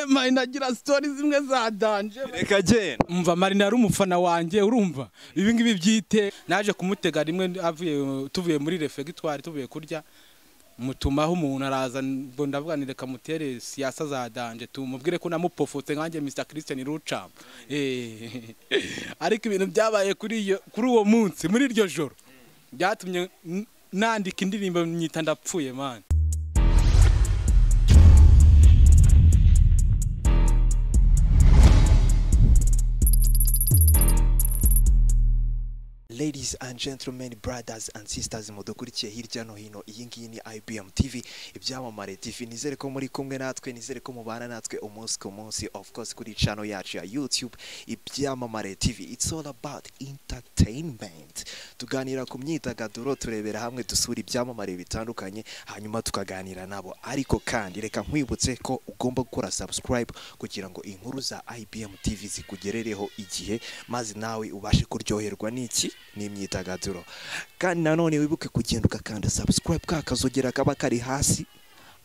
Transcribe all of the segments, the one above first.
mayi nagira sitori zimwe zadanje reka genda umva marina yari umufana wanjye urumva ibi ngibi byite naje kumutega rimwe avuye tuvuye muri refegitwari tuvuye kurya mutumaho umuntu araza ngo ndavuga ni reka mutere siyasa za danje tumubwire ko namupofotse nkanjye Mr Christian Rucam eh ariko ibintu byabaye kuri iyo kuri uwo munsi muri iryo joro byatumye n- nandika indirimbo nyita ndapfuye man Ladies and gentlemen, brothers and sisters mudukurikiye hirya no hino iyi ngiyi ni IBM TV ibyamamare TV nizere ko muri kumwe natwe nizere ko mubana natwe umunsi ku munsi of course kuri channel yacu ya YouTube ibyamamare TV it's all about entertainment tuganira ku myidagaduro turebera hamwe dusura ibyamamare bitandukanye hanyuma tukaganira nabo ariko kandi reka nkwibutse ko ugomba gukora subscribe kugira ngo inkuru za IBM TV zikugerereho igihe maze nawe ubashe kuryoherwa n'iki n'imyidagaduro kandi nanone wibuke kugenda ugakanda subscribe ka kazogera kaba kari hasi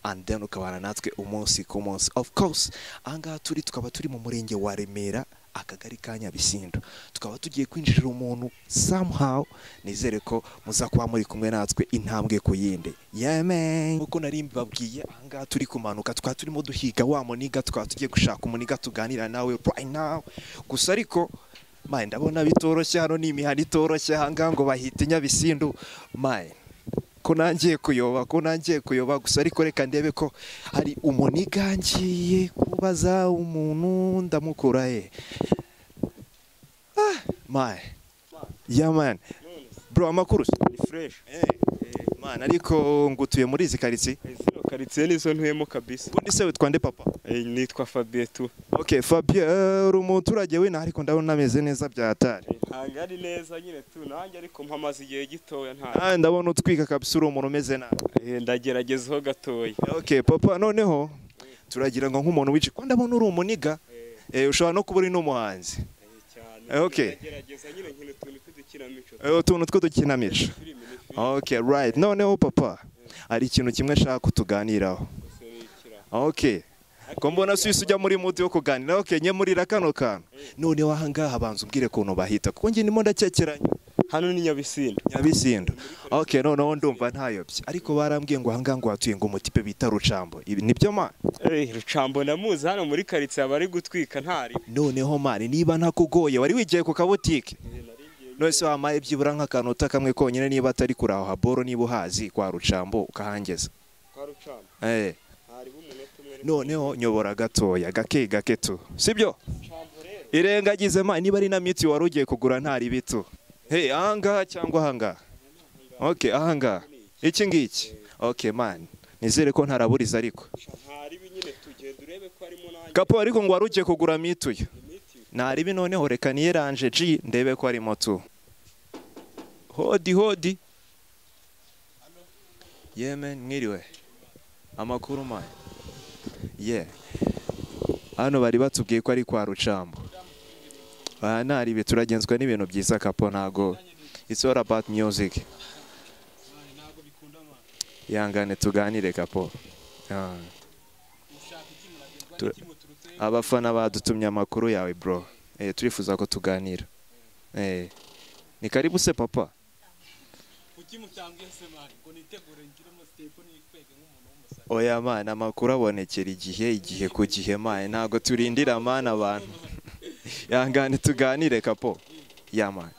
and then ukabana natwe umunsi ku munsi of course ahangaha turi tukaba turi mu murenge wa Remera akagari ka Nyabisindo tukaba tugiye kwinjirira umuntu somehow nizere ko muza kuba muri kumwe natwe intambwe ku yindi yemen nk'uko nari mbabwiye ahangaha turi kumanuka tukaba turimo duhiga wa muniga tukaba tugiye gushaka umuniga tuganira nawe right now gusa ariko maye ndabona bitoroshye hano ni imihanda itoroshye ahangaha ngo bahita i Nyabisindu maye ko nangiye kuyoba ko nangiye kuyoba gusa ariko reka ndebe ko hari umuniga ngiye kubaza umuntu ndamukura he ah maye ya mani bro amakuru se? ni fureshi Eh, mani ariko ngutuye muri izi karitsiye zino karitsiye nizo ntuyemo kabisa ubundi se witwa nde papa Eh, nitwa fabien tu okay fabien eh, uri umuturage w'inaha ariko ndabona ameze neza bya hatari ntabwo ari neza nyine tu nanjye ariko mpamaze igihe gitoya nta Ah, ndabona utwika kabisa uri umuntu umeze nabi Eh, ndageragezaho gatoya okay papa noneho turagira ngo nk'umuntu wici ko ndabona uri umuniga eh, ushobora no kuba uri n'umuhanzi cyane Eh, okay. ndagerageza nyine nkina utuntu tw'udukinamico Eh, utuntu tw'udukinamico filime ni filime okay right noneho papa hari ikintu kimwe nshaka kutuganiraho gusa ni ikira okay ko mbona swisi ujya muri muti wo kuganira okay nye muri kano kantu noneho ahangaha abanza umbwire kuntu bahita kuko njye ndimo ndakekeranya hano ni nyabisinda nyabisindo okay noneho ndumva ntayobye ariko barambwiye ngo ahangaha ngo hatuye ngo umutipe bita rucambo ibi nibyo ma Eh, rucambo namuzi hano muri karitsiye aba ari gutwika ntari noneho mani niba ntakugoye wari wigiye ku kabutike nose wamaye byibura nk'akanota kamwe konyine niba atari kuraho boro niba uhazi kwa rucambo ukahangeza kwa rucambo Eh, hari umunota umwe noneho nyobora gatoya gake gake tu sibyo rucambo rero irengagize ma niba ari na miti wari ugiye kugura ntari bitu hey ahangaha cyangwa ahangaha okay ahangaha iki ngiki okay man nizere ko ntaraburiza ariko ntari nyine tugenda urebe ko harimo nanjye kapo ariko ngo wari ugiye kugura mituyo imiti naribi noneho reka niyeranje G ndebe ko arimo tu hodi hodi yemen mwiriwe amakuru mani ye hano bari batubwiye ko ari kwa rucambo aha naribi turagenzwa n'ibintu byiza kapo ntago it's all about music yangane tuganire kapo Ah. Tu- abafana badutumye amakuru yawe bro eh, turifuza ko tuganira eh, ni karibu se papa kuki mutambwiye se man ngo nitegure ngiremo sitepu nikwege nk'umuntu w'umusore oya mana amakuru abonekera igihe igihe ku gihe maye ntago turindira mana abantu yangane tuganire kapo ya maye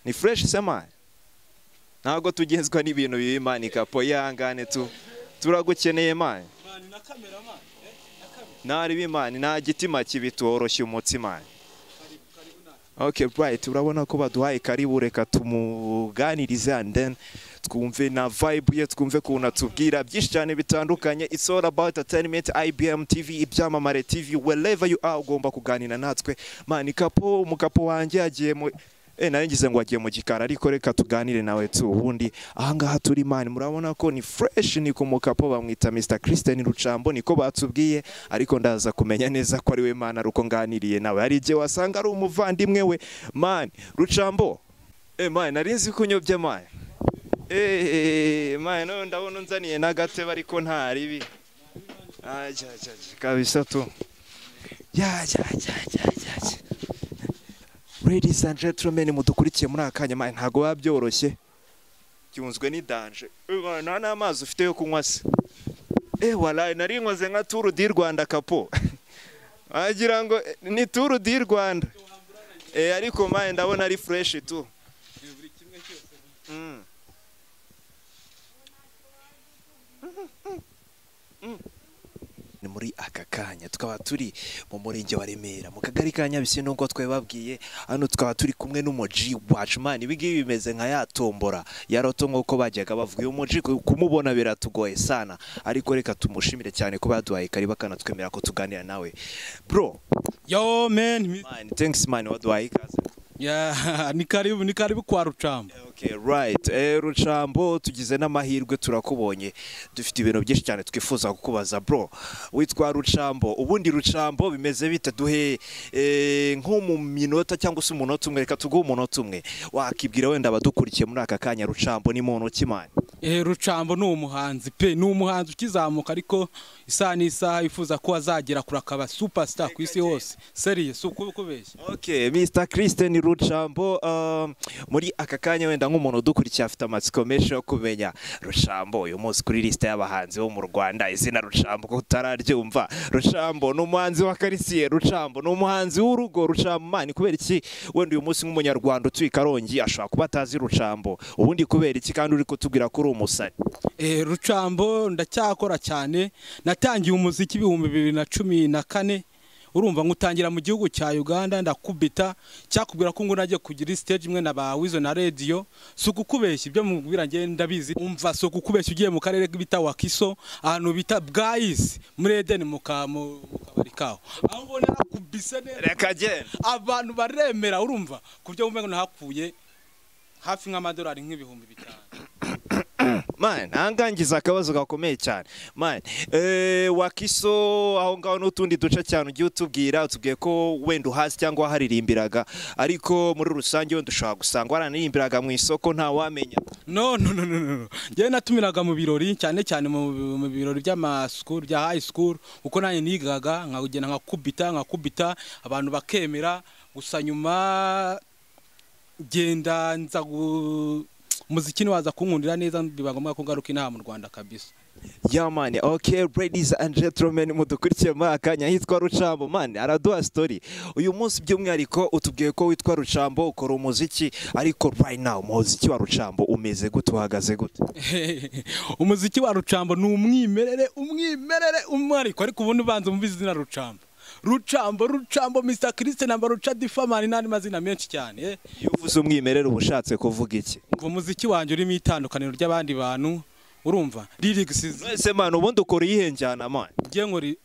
ni fresh se maye ntago tugenzwa n'ibintu bibi mani kapo yangane tu turagukeneye maye man na kamera man eh na kamera ntari bimani nta gitima kibi tuworoshya umutima karibu karibu natwe Okay bright urabona ko baduhaye karibu reka tumuganirize and then twumve na vibe ye twumve kuntu atubwira byinshi cyane bitandukanye it's all about entertainment IBM TV ibyamamare TV wherever you are ugomba kuganira natwe mani kapo umukapo wanjye yagiye mu Eh, nari ngize ngo agiye mu gikari ariko reka tuganire nawe tu ubundi ahangaha turi mani murabona ko ni fresh ni ku mukapo bamwita Mr Christian Rucambo niko batubwiye ariko ndaza kumenya neza ko ari we mana ruko nganiriye nawe hari igihe wasanga ari umuvandimwe we mani Rucambo eh mani nari nzi ko unyobye mani eh mani none ndabona unzaniye n'agatebe ariko nta ribi Ah, ya, ya, ya, kabisa tu ya ya ya ya ya ya. ladies and gentlemen mudukurikiye muri aka kanya mani, ntago biba byoroshye byunzwe n'idanje Eh, nta n'amazi ufite yo kunywa se eh waraye nari nkoze nka turu di rwanda kapo wagira ngo eh, ni turu di rwanda eh ariko mani ndabona ari fresh tu Mm. ni muri aka kanya tukaba turi mu murenge wa remera mu kagari ka nyabisi nubwo twababwiye hano tukaba turi kumwe n'umuji wacu mani ibingibi bimeze nka ya tombora ya roto nk'uko bajyaga bavuga uyu muji ku- kumubona biratugoye sana ariko reka tumushimire cyane kuba yaduhaye kariba kanatwemerera ko tuganira nawe bro yo man mani thanks mani waduhaye ikaze Yeah, ni karibu ni karibu kwa rucamu Okay, right. Eh, Rucambo tugize n'amahirwe turakubonye dufite ibintu byinshi cyane twifuza kukubaza bro witwa Rucambo ubundi Rucambo bimeze bite duhe eh, nko mu minota cyangwa se umunota umwe reka tuguhe umunota umwe wakibwira wenda abadukurikiye muri aka kanya Rucambo ni muntu kimani Eh, rucambo ni umuhanzi pe ni umuhanzi ukizamuka ariko isaha n'isaha yifuza ko azagera kuri akaba superstar ku isi hose seriye si ukubeshya Okay, Mr. Christian Rucambo um, muri aka kanya wenda nk'umuntu udukurikiye afite amatsiko menshi yo kumenya Rucambo uyu munsi kuri liste y'abahanzi bo mu Rwanda izina Rucambo ko utararyumva Rucambo ni umuhanzi wa karisiye Rucambo ni umuhanzi w'urugo Rucambo mani kubera iki wenda uyu munsi nk'umunyarwanda utuye i Karongi ashobora kuba atazi Rucambo ubundi kubera iki kandi uri kutubwira ko uri umusari Eh, rucambo ndacyakora cyane natangiye umuziki ibihumbi bibiri na cumi na kane urumva ngo utangira mu gihugu cya uganda ndakubita cyakubwira ko ngo nagiye kugira stage imwe na ba wizo na radiyo si ukukubeshya ibyo mubwira ngewe ndabizi umva si ukukubeshya ugiye mu karere bita wakiso ahantu bita bwayisi muri edeni mu ka- mu- mu kabari kaho aho ubona nakubise neza reka genda abantu baremera urumva ku byo ngo nahapfuye hafi nk'amadolari nk'ibihumbi bitanu man ahangangiza akabazo gakomeye cyane man eh, wakiso aho ngaho n'utundi duce cyane ugiye utubwira utubwiye ko wenda uhazi cyangwa waharirimbiraga ariko muri rusange wenda ushobora gusanga waranaririmbiraga mu isoko nta wamenya no no no no no njyewe natumiraga mu birori cyane cyane mu mu birori by'amasikuru bya hayi sikuru kuko nanjye nigaga nkagenda nkakubita nkakubita abantu bakemera gusa nyuma genda nza gu- umuziki niwaza kunkundira neza biba ngombwa ko ngaruka inaha mu rwanda kabisa ya mani okay ladies and gentlemen mudukurikiye muri aka kanya hitwa rucambo mani araduha story uyu munsi by'umwihariko utubwiye ko witwa rucambo ukora umuziki ariko right now umuziki wa rucambo umeze gute uhagaze gute umuziki wa rucambo ni umwimerere umwimerere umwariko ariko ubundi ubanza mu izina rucambo rucambo rucambo mr christe namba ruca difamani n'andi mazina menshi cyane eh. iyo uvuze umwimerere uba ushatse kuvuga iki umuziki wanjye urimo itandukaniro ry'abandi bantu urumva lirigisi Mwese mani ubundi ukora iyihe njyana mani ngewe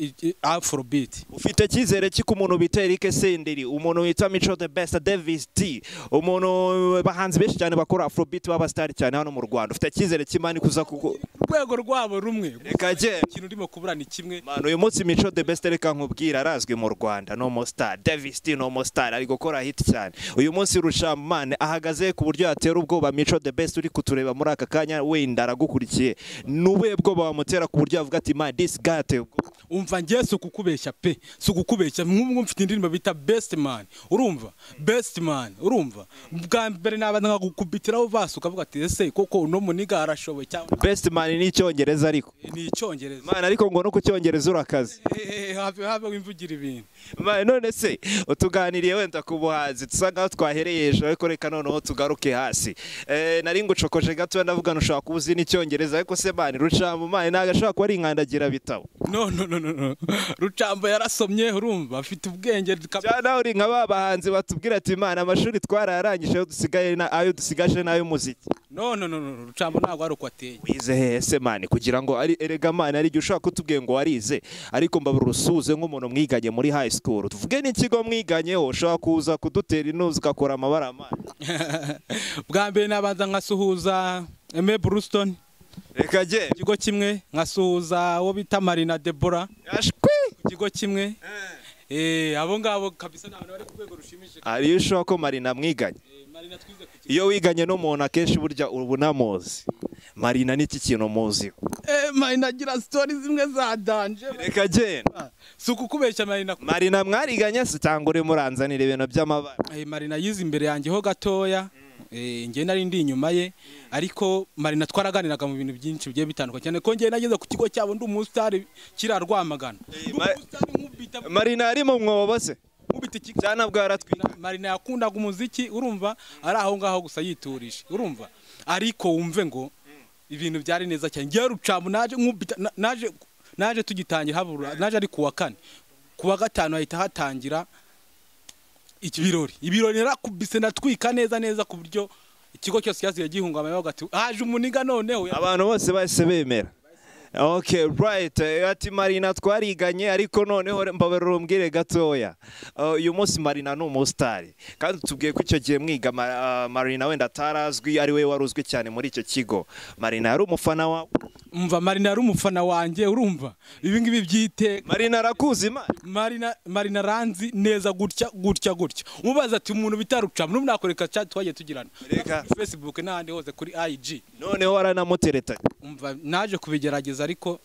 afrobeat ufite cyizere ki ku muntu bita Eric Senderi umuntu wita Mico the Best Davis D umuntu bahanzi benshi cyane bakora afrobeat baba star cyane hano mu Rwanda ufite cyizere ki mani kuza kuko urwego rwabo rumwe reka je ikintu urimo kuburana kimwe mani uyu munsi Mico the Best reka nkubwira arazwi mu Rwanda no mo star Davis D no mo star ari gukora hit cyane uyu munsi Rusham mani ahagaze ku buryo yatera ubwoba Mico the Best uri kutureba muri aka kanya wenda aragukurikiye nubuye bwoba wamutera ku buryo yavuga ati man this guy ateye ubwoba." umva ngewe si ukukubeshya pe si ukukubeshya nk'umwe mfite indirimbo bita best man urumva best man urumva bwa mbere nabanza nkagukubitiraho vasi ukavuga ati ese koko uno muniga arashoboye cyangwa best man ni icyongereza ariko ni icyongereza Mana ariko ngo no ku cyongereza urakaze. Eh, habe habe wimvugira ibintu Mana none se utuganiriye wenda ku buhanzi dusa nkaho twahereye hejuru ariko reka noneho tugaruke hasi. Eh nari ngucokoje gato wenda avuga ushobora kuba uzi n'icyongereza ariko se mani rucamu mani ntabwo ashobora kuba ari inkandagira bitabo. no no no no no rucambo yarasomye urumva afite ubwenge kab- Cyane aho uri nka ba bahanzi batubwira ati mani amashuri twararangije ayo dusigaye na ayo dusigaje n'ay'umuziki. no no no no rucambo ntabwo ari uko ateye Wize hehe se mani kugira ngo ari erega mani hari igihe ushobora kutubwiye ngo warize ariko mbabura usuze nk'umuntu mwiganye muri high school tuvuge n'ikigo mwiganyeho ushobora kuza kudutera intuzi ugakora amabara mani. bwa mbere nabanza nkasuhuza eme burusitoni reka je ikigo kimwe nkasuhuza uwo bita marina debora ashwi ikigo kimwe Eh, abo ngabo kabisa ni abantu bari ku rwego rushimishije ariyo ushobora ko marina mwiganye Eh, marina twize ku kigo iyo wiganye n'umuntu akenshi burya uba unamuzi marina n'iki kintu muziho Eh, marina agira sitori zimwe za danje reka genda si ukukubeshya marina marina mwariganye se cyangwa uri muranzanira ibintu by'amabara Eh, marina yize imbere yanjye ho gatoya Eh, njye nari ndi inyuma ye ariko marina twaraganiraga mu bintu byinshi bigiye bitandukanye cyane ko njye nageze ku kigo cyabo ndi umusitari kiriya rwamagana Ndi Ma- umusitari nkubita marina ari mu mwobo se nkubita iki cyana bwaratwira Na- marina yakundaga umuziki urumva ari aho ngaho gusa yiturije urumva ariko wumve ngo ibintu byari neza cyane njyewe rucamu naje nkubita- na- naje naje tugitangira habura naje ari kuwa kane kuwa gatanu hahita hatangira ibirori ibirori narakubise natwika neza neza ku buryo ikigo cyose cyaziye gihungamaye bagati haje umuniga noneho abantu bose bahise bemera Okay, right. Eh, Ati Marina twariganye ariko noneho mbabarira umbwire gatoya. Eh, Uyu munsi Marina ni umusitari. Kandi tubwiye ko icyo gihe mwiga Ma- ah, Marina wenda atarazwi ari we wari uzwi cyane muri icyo kigo. Marina yari umufana wawe. umva marina yari umufana wanjye urumva ibi ngibi by'iteka Marina arakuzi Imana. marina marina ranzi neza gutya gutya gutya umubaza ati umuntu bitaruca n'ubu nakwereka chat twagiye tugirana Reka. kuri facebook n'ahandi hose kuri ig Noneho aranamutereta. umva naje kubigerageza ariko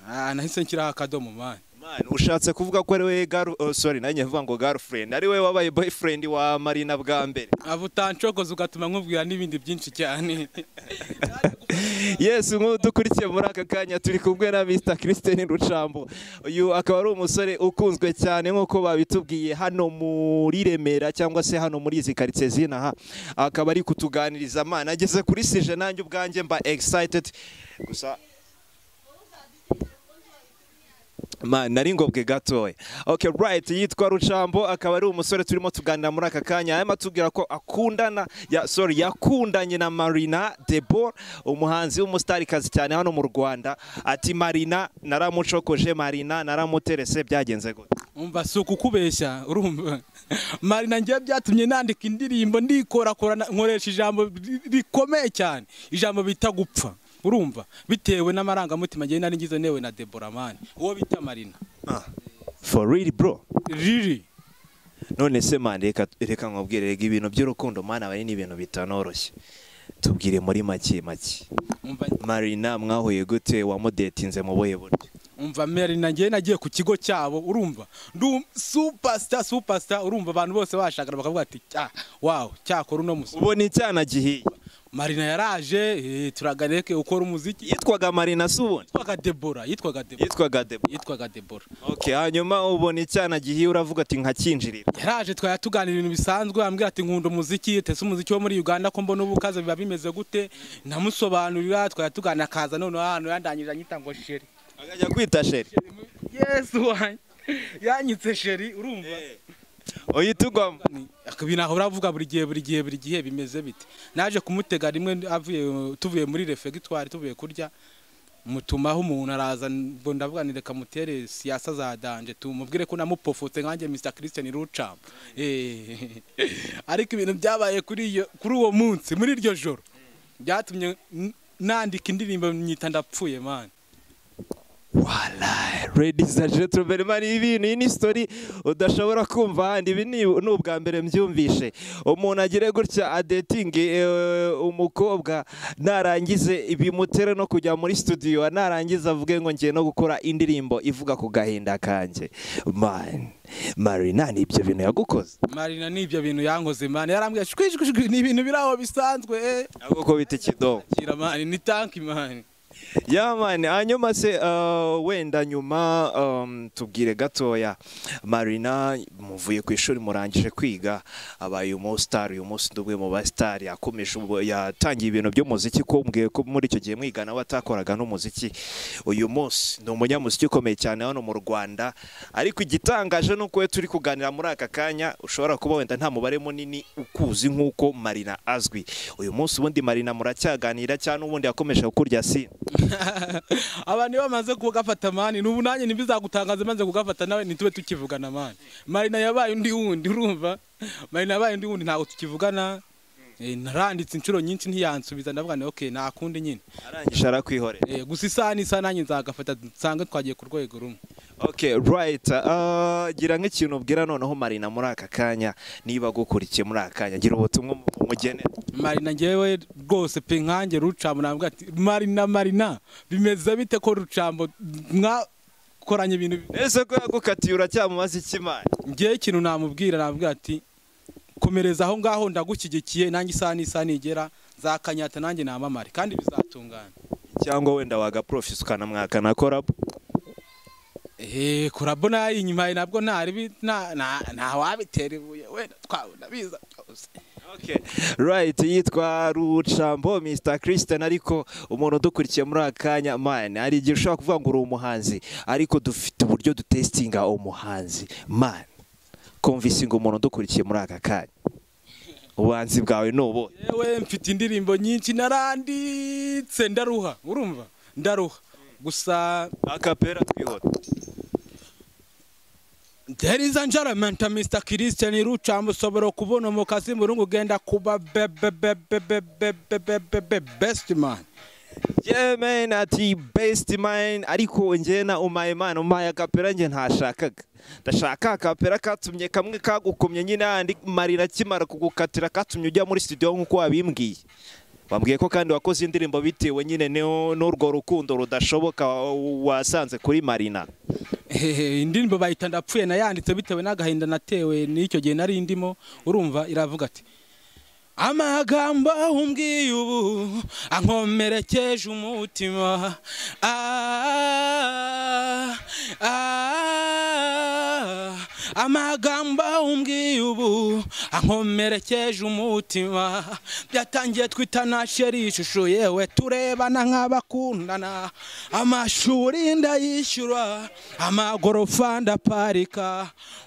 ah, nahise nshyiraho akadomo mani Man, ushatse kuvuga ko ari we girl, oh, sorry, nanjye vuga ngo girlfriend. Ari we wabaye boyfriend wa Marina bwa mbere. aba utancokoza ugatuma nkubwira n'ibindi byinshi cyane Yes, nk'ubu dukurikiye muri aka kanya turi kumwe na Mr. Christine Rucambo. Uyu akaba ari umusore ukunzwe cyane nk'uko babitubwiye hano muri Remera cyangwa se hano muri izi karitsiye z'inaha. Akaba ari kutuganiriza amana ageze kuri sije nanjye ubwanjye mba excited. Gusa Man, nari ngobwe gatoya. Okay, right, yitwa Rucambo akaba ari umusore turimo tuganira muri aka kanya. Arimo atubwira ko akundana, ya, sorry, yakundanye na Marina Debor, umuhanzi w'umustarikazi cyane hano mu Rwanda. Ati Marina naramucokoje, Marina naramuterese byagenze gute. umva si ukukubeshya urumva marina njyewe byatumye nandika indirimbo ndikorakorana nkoresha ijambo ri- rikomeye cyane ijambo bita gupfa urumva bitewe n'amarangamutima njyewe nari ngize newe na deboramani uwo bita marina Ah, for real bro. riri None se man reka reka nkubwire rega ibintu by'urukundo mana bari ni ibintu bitanoroshye. Tubwire muri make make. umva Marina mwahuye gute wamudetinze mu buhe buryo? umva marina njyewe nagiye ku kigo cyabo urumva ndu superstar superstar urumva abantu bose bashakana bakavuga ati ah, wow cyakora uno musore Ubu ni icyana gihiye. marina yaraje eh, turaganeke ukora umuziki yitwaga marina si ubundi yitwaga debora yitwaga debora yitwaga debo yitwaga debora okay hanyuma ubona icyana gihiye uravuga ati nkakinjirira yaraje twari tuganira ibintu bisanzwe ambwira ati nkunda umuziki tese umuziki wo muri uganda ko mbona ubukaze biba bimeze gute ndamusobanurira twari tuganira akaza noneho ahantu yandangirije anyita ngo sheri akajya kwita sheri yesu wanjye yanyitse sheri urumva uhita ugwamo ibi ntaho uravuga buri gihe buri gihe buri gihe bimeze bite naje kumutega rimwe avuye tuvuye muri refegitwari tuvuye kurya mutumaho umuntu araza ngo ndavuga ni reka mutere siyasa za danje tumubwire ko namupofotse nkanjye Mr Christian Rucam Eh. ariko ibintu byabaye kuri iyo kuri uwo munsi muri iryo joro byatumye n- nandika indirimbo nyita ndapfuye man warayi ladies and gentlemen man ibi bintu iyi ni story udashobora kumva ahandi ibi ni ni ubwa mbere mbyumvishe umuntu agire gutya adetingi eh, umukobwa narangize bimutere no kujya muri studio narangiza avuge ngo ngiye no gukora indirimbo ivuga ku gahinda kanjye man marina ni ibyo bintu yagukoze Marina n'ibyo bintu yankoze man yarambwiye shwishwi shwishwi, ni ibintu biraho bisanzwe eh ahubwo ko bita ikidobo kira man ni tanki man yamani hanyuma se uh, wenda nyuma um, tubwire gatoya marina muvuye ku ishuri murangije kwiga abaye umusitari uyu munsi ni umwe mu basitari yakomeje ubu- yatangiye ibintu by'umuziki ko mbwiye ko muri icyo gihe mwigana we atakoraga n'umuziki uyu munsi ni umunyamuziki ukomeye cyane hano mu rwanda ariko igitangaje ni uko we turi kuganira muri aka kanya ushobora kuba wenda nta mubare munini ukuzi nk'uko marina azwi uyu munsi ubundi marina muracyaganira cyangwa ubundi yakomeje kukurya sina abantu iyo bamaze kugafata mani n'ubu nanjye ntibizagutangaza maze kugafata nawe ntitube tukivugana mani marina yabaye undi wundi urumva marina yabaye undi wundi ntabwo tukivugana Eh, naranditse inshuro nyinshi ntiyansubiza ndavuga nti okay nakundi nyine arangije arakwihorera Eh, gusa isaha n'isaha nanjye nzagafata nsange twagiye ku rwego rumwe Okay, right. Uh, gira nk'ikintu ubwira noneho Marina muri aka kanya niba agukurikiye muri aka kanya gira ubutumwa umugene marina ngewe rwose pe nkange rucambo nabwo ati marina marina bimeze bite ko rucambo mwakoranye ibintu bi-" ese ko yagukatiye uracyamubaza ikimana ngewe ikintu namubwira nabwo ati komereza aho ngaho ndagushyigikiye nanjye isaha n'isaha nigera nzakanyata nanjye namamare kandi bizatungana cyangwa wenda wagaprofisa ukanamwaka na korabu eee kurabo nayo inyuma ye nabwo ntari bi- nta- nta- ntawabitera ibuye wenda twabona biza byose Okay. Right, yitwa Rucambo Mr. Christian ariko umuntu udukurikiye muri aka kanya man hari igihe ushobora kuvuga ngo uri umuhanzi ariko dufite uburyo dutestinga umuhanzi man kumvise ngo umuntu udukurikiye muri aka kanya ubuhanzi bwawe ni ubuhe yewe mfite indirimbo nyinshi naranditse ndaruha urumva ndaruha gusa akapera twihuta There is an element to Mr. Christian Rucambo ushobora kubona mu kazi mu rungu ugenda kuba be- be- be- be- be- be- be- be- be- be- best man. Yeah man ati best man ariko njye na umaye man umaye akapera njye ntashakaga ndashaka akapera katumye kamwe kagukomye nyine handi marira akimara kugukatira katumye ujya muri studio nk'uko wabimbwiye bambwiye ko kandi wakoze indirimbo bitewe nyine n'u- n'urwo rukundo rudashoboka wa- wasanze kuri marina Hehe, indirimbo bayita ndapfuye nayanditse bitewe n'agahinda natewe n'icyo gihe nari ndimo urumva iravuga ati amagambo umbwiye ubu ankomerekeje umutima Ah, ah, amagambo umbwiye ubu ankomerekeje umutima byatangiye twitana sheri ishusho yewe turebana nk'abakundana amashuri ndayishyura amagorofa ndaparika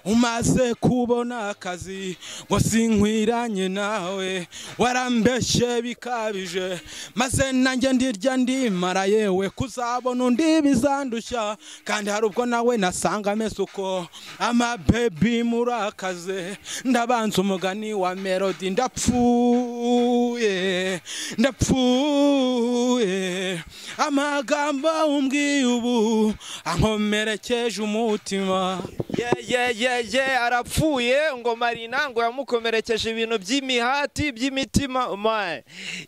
umaze kubona akazi ngo sinkwiranye nawe warambeshye bikabije maze nanjye ndirya ndimara yewe kuzabona undi bizandushya kandi hari ubwo nawe nasanga ameze uko amabebi murakaze ndabanza umugani wa melody ndapfuye ndapfuye amagambo umbwiye ubu ankomerekeje umutima yeah yeah yeah yeah arapfuye ngo marina ngo yamukomerekeje ibintu by'imihati by'imitima man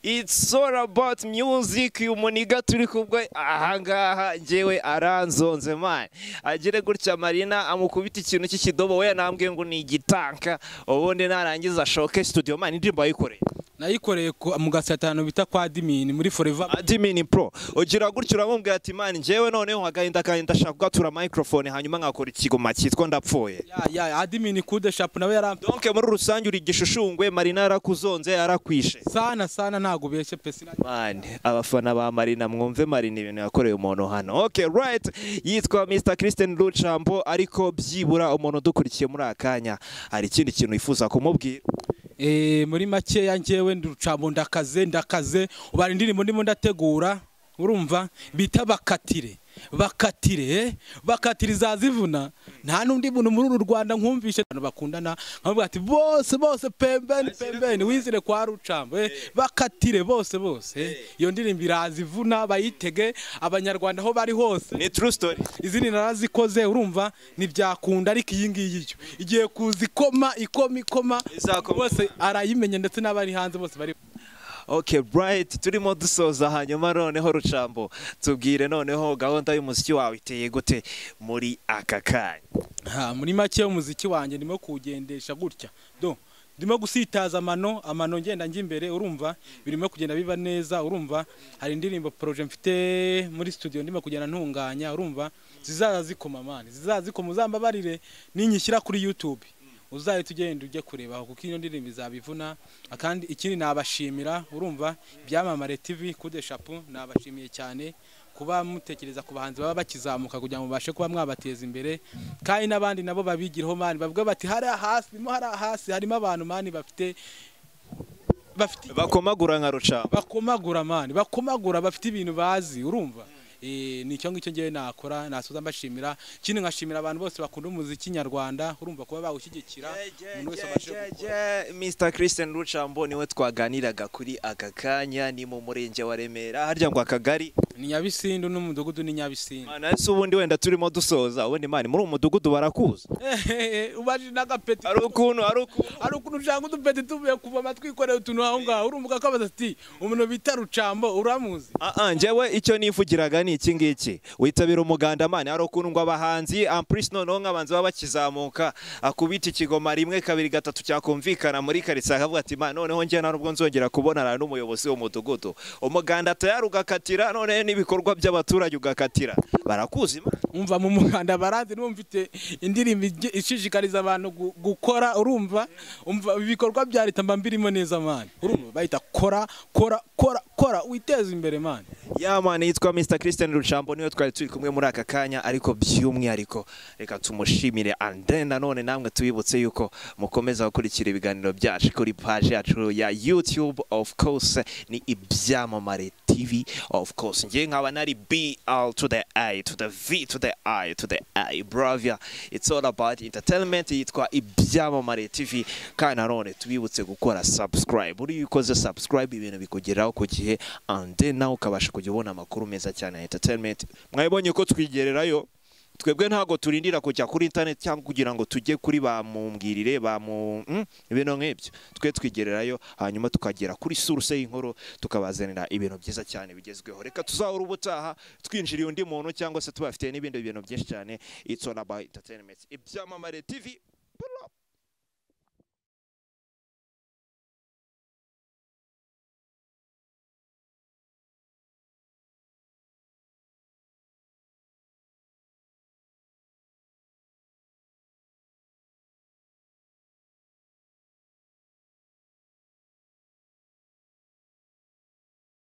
it's all about music uyu muniga turi kubwe ahangaha njyewe aranzonze man agire gutya marina amukubita ikintu cy'ikidobo we nambwiye ngo ni igitanka ubundi narangiza ashoke studio man indirimbo ayikoreye nayikoreye ku- mu gasatano bita kwa dimini muri foreva admin pro ugira gutya uramubwira ati man njyewe noneho agahinda kanjye ndashaka kugatura microphone hanyuma nkakora ikigoma cyitwa ndapfuye ya ya adimini kude shapu nawe yarampe donke muri rusange uri igishishungwe marina yarakuzonze yarakwishe sana sana ntago ubeshye pe sinajya mani abafana ba marina mwumve marina ibintu yakoreye umuntu hano okay right yitwa mr christian rucambo ariko byibura umuntu udukurikiye muri aka kanya hari ikindi kintu wifuza kumubwira Eh, muri makeya njyewe nducamo ndakaze ndakaze ubara indirimbo ndimo ndategura urumva bita bakatire bakatire eh, bakatire izazivuna nta n'undi muntu muri uru rwanda nkumvishe abantu bakundana nkavuga ati bose bose pembeni pembeni wizire kwa rucambo eh, bakatire bose bose eh. iyo ndirimbo irazivuna bayitege abanyarwanda aho bari hose ni true story izindi narazikoze urumva ntibyakunda ariko iyi ngiyi yo igiye kuza ikoma ikoma ikoma Izakoma. bose arayimenya ndetse n'abari hanze bose bari okay bright turimo dusoza hanyuma noneho rucambo tubwire noneho gahunda y'umuziki wawe iteye gute muri aka kanya ha muri make umuziki wanjye ndimo kuwugendesha gutya do ndimo gusitaza amano amano ngenda njya imbere urumva birimo kugenda biba neza urumva hari indirimbo proje mfite muri studio ndimo kugenda ntunganya urumva zizaza zikoma mani zizaza zikoma uzambabarire ninyishyira kuri youtube uzahita ugenda ujye kurebaho kuko iyo ndirimbo izabivuna kandi ikindi nabashimira urumva byamamare tv kude shapu nabashimiye cyane kuba mutekereza ku bahanzi baba bakizamuka kugira ngo mubashe kuba mwabateza imbere kandi n'abandi nabo babigiraho mani bavuga bati hariya hasi harimo hariya hasi harimo abantu mani bafite bafite bakomagura nka rucambo bakomagura mani bakomagura bafite ibintu bazi urumva Eh, ni icyo ngicyo ngewe nakora nasoza mbashimira ikindi nkashimira abantu bose bakunda umuziki nyarwanda urumva kuba bawushyigikira umuntu wese abashe gukora mr christian rucambo niwe twaganiraga kuri aka kanya ni mu murenge wa remera harya ngo akagari ni nyabisindu n'umudugudu ni nyabisindu manasi ubundi wenda turimo dusoza ubundi mani muri uwo mudugudu barakuza Ehehe, ubaje n'agapeti hari ukuntu hari ukuntu hari ukuntu ushaka udupeti tuvuye kuvoma twikoreye utuntu aho ngaho urumva ko abaza ati umuntu bita rucambo uramuzi Ah, ah, njyewe icyo nifugiraga ni iki ngiki witabira umuganda mani hari ukuntu ngo abahanzi ampurisi noneho nk'abanzi baba bakizamuka akubita ikigoma rimwe kabiri gatatu cyakumvikana muri karitsiye akavuga ati mani noneho njye nta nubwo nzongera kubonana n'umuyobozi w'umudugudu umuganda tayari ugakatira noneho n'ibikorwa by'abaturage ugakatira barakuzi Imana. umva mu muganda barazi niba mfite indirimbo ijye- ishishikariza abantu gu- gukora urumva umva ibikorwa bya leta mba mbirimo neza mani urumva bahita kora kora kora kora witeze imbere mani ya mani yitwa mr christian rucambo niwe twari turi kumwe muri aka kanya ariko by'umwihariko reka tumushimire ande nanone namwe tubibutse yuko mukomeza gukurikira ibiganiro byacu kuri paji yacu ya youtube of course ni ibyamamare tv of course ngewe nkaba nari bl to the i to the v to the i to the i bravia it's all about entertainment yitwa ibyamamare tv kandi nanone tubibutse gukora subscribe uriyo ukoze subscribe ibintu bikugeraho ku gihe ande nawe ukabasha kujya ubona amakuru meza cyane ya entertainment mwabonye ko twigererayo twebwe ntabwo turindira kujya kuri internet cyangwa kugira ngo tujye kuri bamumbwirire bamu mm, ibintu nk'ibyo twe twigererayo hanyuma tukagera kuri source y'inkuru tukabazanira ibintu byiza cyane bigezweho reka tuzahora ubutaha twinjiriye undi muntu cyangwa se tubafitiye n'ibindi bintu byinshi cyane it's all about entertainment ibyamamare tv